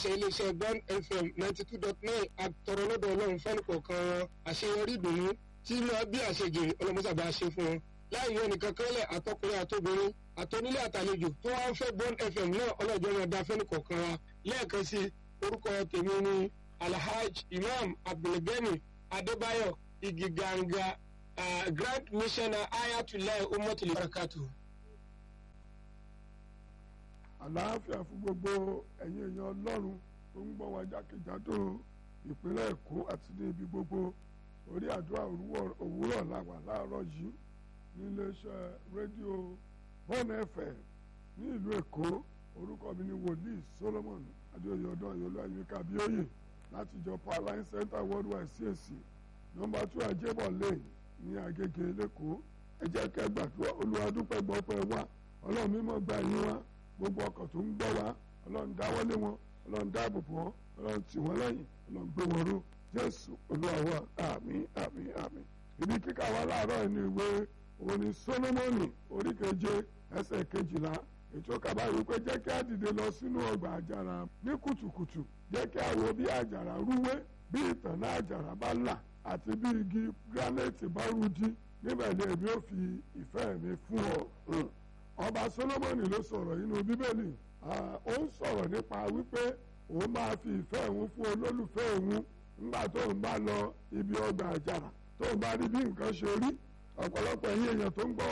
aláṣẹ iléeṣẹ́ Bond FM ninety two dot nine àtọ̀rọ̀ lọ́dọ̀ ọlọ́run fẹ́ni kọ̀ọ̀kan wọn àṣeyọrí ìdùnnú tí máa bí àṣejèrè ọlọ́mọṣàbá ṣe fún wọn láì yọ nìkan kẹ́lẹ̀ àtọkùnrin àtobìnrin àtọ́nílé àtàlejò tó wá ń fẹ́ Bond FM náà ọlọ́jọ́ máa da fẹ́ni kọ̀ọ̀kan wa lẹ́ẹ̀kan sí orúkọ tèmi ni Alhaj Imam Abdulgani Adébáyọ̀ Igiganga uh, Grand Missioner Ayatollah Umatul Barakatuh. àlàáfíà fún gbogbo ẹ̀yin èèyàn ọlọ́run tó ń gbọ́ wa jákèjádò ìpínlẹ̀ èkó àti ní ibi gbogbo orí àdúrà òwúrọ̀ làwà láàárọ̀ yìí níléeṣẹ́ rédíò bọ́ọ̀nù ẹ̀fẹ̀ ní ìlú èkó orúkọ mi ni wòlíì solomon adéoyè ọdún ayọ̀lú ayọ̀ká abíóyè láti ìjọ powerline center worldwide CAC nọ́mbà two ajébọ̀ lane ní agége lẹ́kọ̀ọ́ ẹ jẹ́ kẹ́ gbàdúrà olúwa dúpẹ́ gbọ́pẹ́ wa ọlọ́run mímọ́ gbà yín wá gbogbo ọkọ̀ tó ń gbọ́ wa ọlọ́run dáwọ́lé wọn ọlọ́run dáàbò bò wọn ọlọ́run tì wọ́n lẹ́yìn ọlọ́run gbé wọn ró jésù olúwa wa àmín àmín àmín. ibi kíkà wa láàárọ̀ ẹni ìwé òun ni solomoni orí keje ẹsẹ̀ kejìlá ètò kaba yìí pé jẹ́ kí á dìde lọ sínú ọgbà àjàrà ní kùtùkùtù jẹ́ kí á wo bí àjàrà rúwé bí ìtànná àjàrà bá là àti bí igi granite bá rújí níbẹ̀ ni èmi ò fi ìfẹ́ mi fún ọ ọba solomoni ló sọ̀rọ̀ inú bíbélì ó ń sọ̀rọ̀ nípa wípé òun máa fi ìfẹ́ òun fún olólùfẹ́ òun nígbà tóun bá lọ ibi ọgbà àjàrà tóun bá rí bí nǹkan ṣe rí ọ̀pọ̀lọpọ̀ ẹ̀yin èèyàn tó ń gbọ́